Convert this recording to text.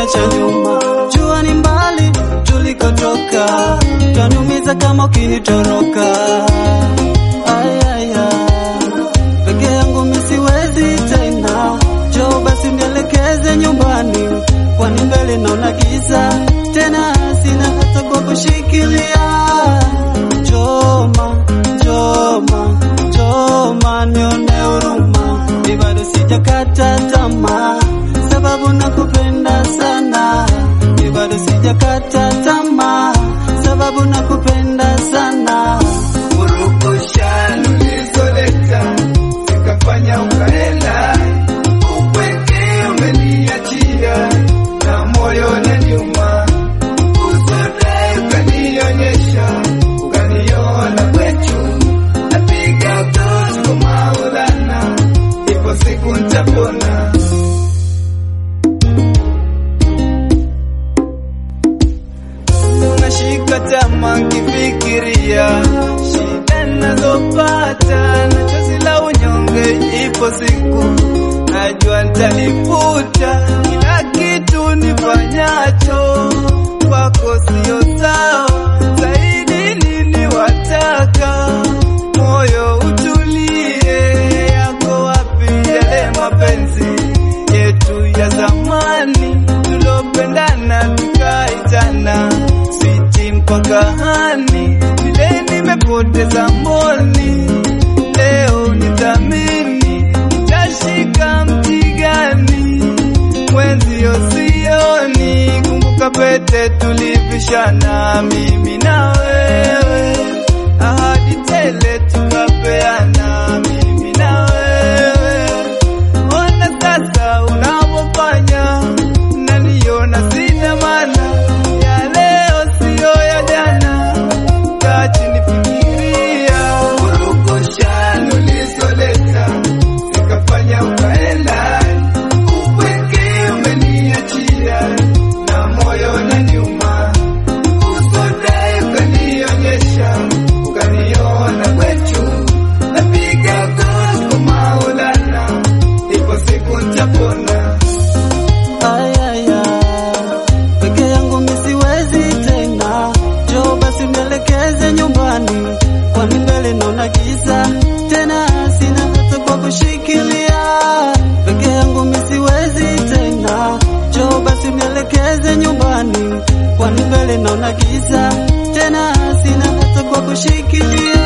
kuniacha nyuma. Jua ni mbali tulikotoka, utaniumiza kama ukinitoroka. Ay, ay, ay. Peke yangu mimi siwezi tena, njoo basi nielekeze nyumbani, kwani mbele naona giza tena, sina hata kwa kushikilia. Njoma, njoma, njoma, nione huruma, mi bado sijakata tamaa, sababu nakupenda sana, mi bado sijakata tamaa, sababu nakupenda sana. Urukushani ulizoleta zikafanya ukaenda, upweke umeniachia na moyo unaniuma, usodai ukanionyesha, ukaniona kwetu, napiga goti kwa Maulana, ipo siku nitapona. Nashika tamaa nkifikiria shida nazopata na chozi la unyonge, ipo siku najua nitalifuta. Kila kitu nifanyacho kwako sio sawa, zaidi nini wataka moyo utulie, yako wapi yale mapenzi yetu ya zamani tulopendana tukaitana switi mpaka hani, vile nimepoteza mboni, leo nithamini, nitashika mti gani? Mwenzio sioni, kumbuka pete tulivishana, mimi na wewe, ahadi tele tukapeana, mimi na wewe Ona sasa unavyofanya, naniona sina maana ya leo, siyo ya jana. Kaa chini fikiria, urukushani ulizoleta zikafanya ukaenda, upweke umeniachia na moyo unaniuma, usodai ukanionyesha, ukaniona kwetu, napiga goti kwa Maulana, ipo siku nitapona. Ay, ay, ay. Peke yangu mimi siwezi tena, njoo basi nielekeze nyumbani, kwani mbele naona giza tena, sina hata kwa kushikilia. Peke yangu mimi siwezi tena, njoo basi nielekeze nyumbani, kwani mbele naona giza tena, sina hata kwa kushikilia.